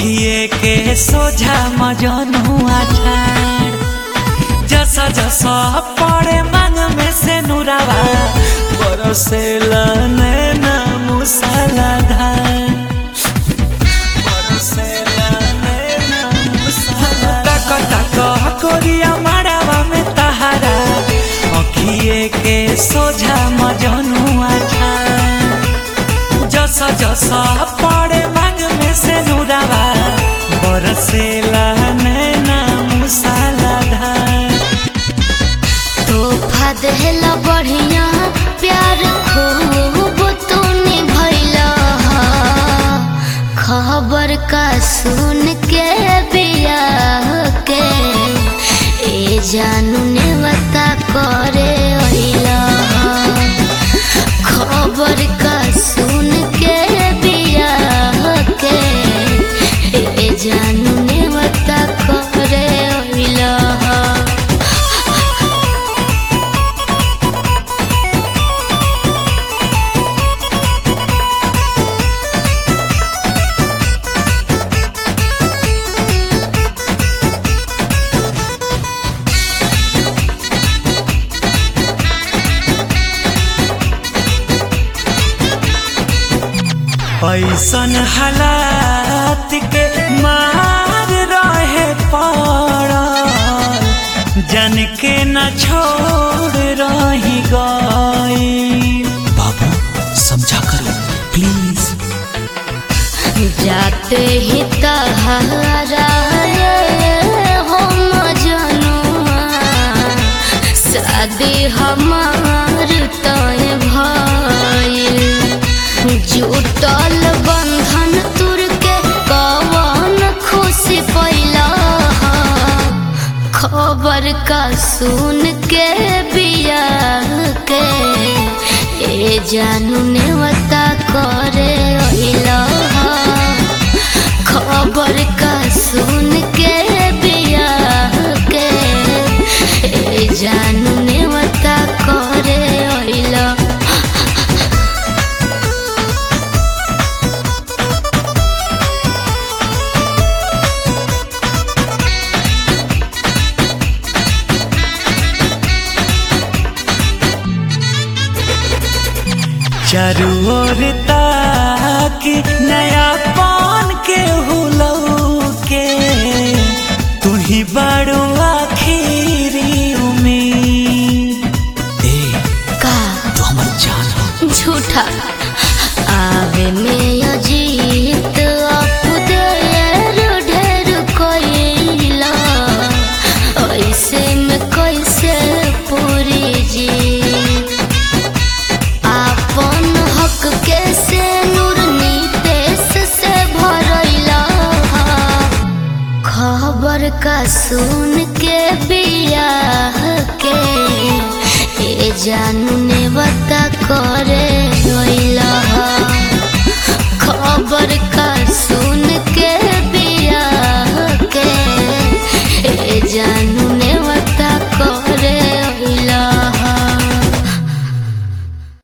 अखिए के सोझा मजनुआ ठाड़ जसा जसा पड़े मांग में से नुरावा बरसे लने ना मुसला धार बरसे लने ना मुसला तक तक कोरिया मारावा में तहारा अखिए के सोझा मजनुआ ठाड़ जसा जसा पड़े मांग में से नुरावा बरसेला नैना मुसाला धार तोहफा देहला बढ़िया प्यार खूब तू निभैला खबर का सुन के बिया के ए जानू ने बता करे अइला खबर का सुन के बिया के ए जानू ने बता करे अइला ऐसन हालात के मार रहे पड़ल जन के न छोड़ रही गई बाबू समझा करो प्लीज जाते ही तहारा हम जनुआ शादी हमार तय भइल जुटल बंधन तुर के कवन खुशी पैला खबर का सुन के बिया के ए जानू ने बता करे अइला खबर का सुन के बिया के ए जानू ने बता करे अइला चारू ओर ताकि नया पान के हुलौ के तू ही बड़ो आखिरी उम्मीद ए का तू हमर जान हो झूठा आवे में अजीत आप देर ढेर कोइला ऐसे में कैसे पूरी जी आपन हक के से नूर नीतेश से भरैला खबर का सुन के बिया के ए जानू ने बता करे रोइला